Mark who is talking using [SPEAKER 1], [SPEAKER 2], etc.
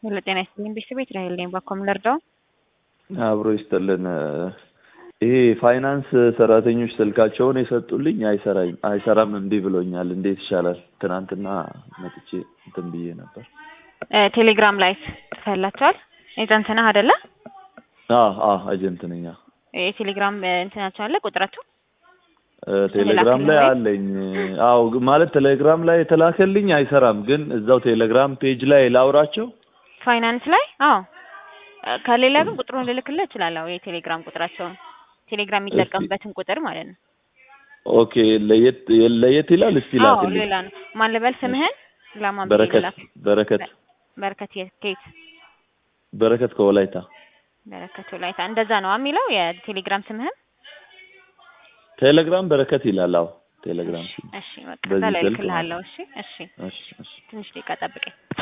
[SPEAKER 1] ለጤና ይስጥልኝ ቤተሰቤት ራሄል ነኝ። ባኮም ልርዳው?
[SPEAKER 2] አብሮ ይስጥልን። ይሄ ፋይናንስ ሰራተኞች ስልካቸውን የሰጡልኝ አይሰራኝ አይሰራም እምቢ ብሎኛል። እንዴት ይሻላል? ትናንትና መጥቼ እንትን ብዬ ነበር።
[SPEAKER 1] ቴሌግራም ላይ ጽፈላቸዋል። ኤጀንት ነህ አይደለ?
[SPEAKER 2] አዎ አዎ ኤጀንት ነኝ። አዎ።
[SPEAKER 1] የቴሌግራም እንትናቸው አለ ቁጥራቸው
[SPEAKER 2] ቴሌግራም ላይ አለኝ። አዎ ማለት ቴሌግራም ላይ የተላከልኝ አይሰራም፣ ግን እዛው ቴሌግራም ፔጅ ላይ ላውራቸው
[SPEAKER 1] ፋይናንስ ላይ አዎ። ከሌላ ግን ቁጥሩን ልልክልህ እችላለሁ። የቴሌግራም ቁጥራቸውን ቴሌግራም የሚጠቀምበትን ቁጥር ማለት ነው።
[SPEAKER 2] ኦኬ ለየት ለየት ይላል። እስቲ
[SPEAKER 1] አዎ
[SPEAKER 2] ላክልኝ።
[SPEAKER 1] ሌላ ነው። ማን ልበል ስምህን? ለማን ብዬ
[SPEAKER 2] በረከት
[SPEAKER 1] ልላክ?
[SPEAKER 2] በረከት
[SPEAKER 1] በረከት የት ከየት?
[SPEAKER 2] በረከት ከወላይታ
[SPEAKER 1] በረከት ወላይታ። እንደዛ ነው የሚለው የቴሌግራም ስምህን?
[SPEAKER 2] ቴሌግራም በረከት ይላል። አዎ ቴሌግራም
[SPEAKER 1] እሺ በቃ
[SPEAKER 2] በዚህ
[SPEAKER 1] እዛ ላይ
[SPEAKER 2] ስልክ
[SPEAKER 1] ልክልሃለሁ። እሺ እሺ
[SPEAKER 2] እሺ እሺ
[SPEAKER 1] ትንሽ ደቂቃ ጠብቀኝ።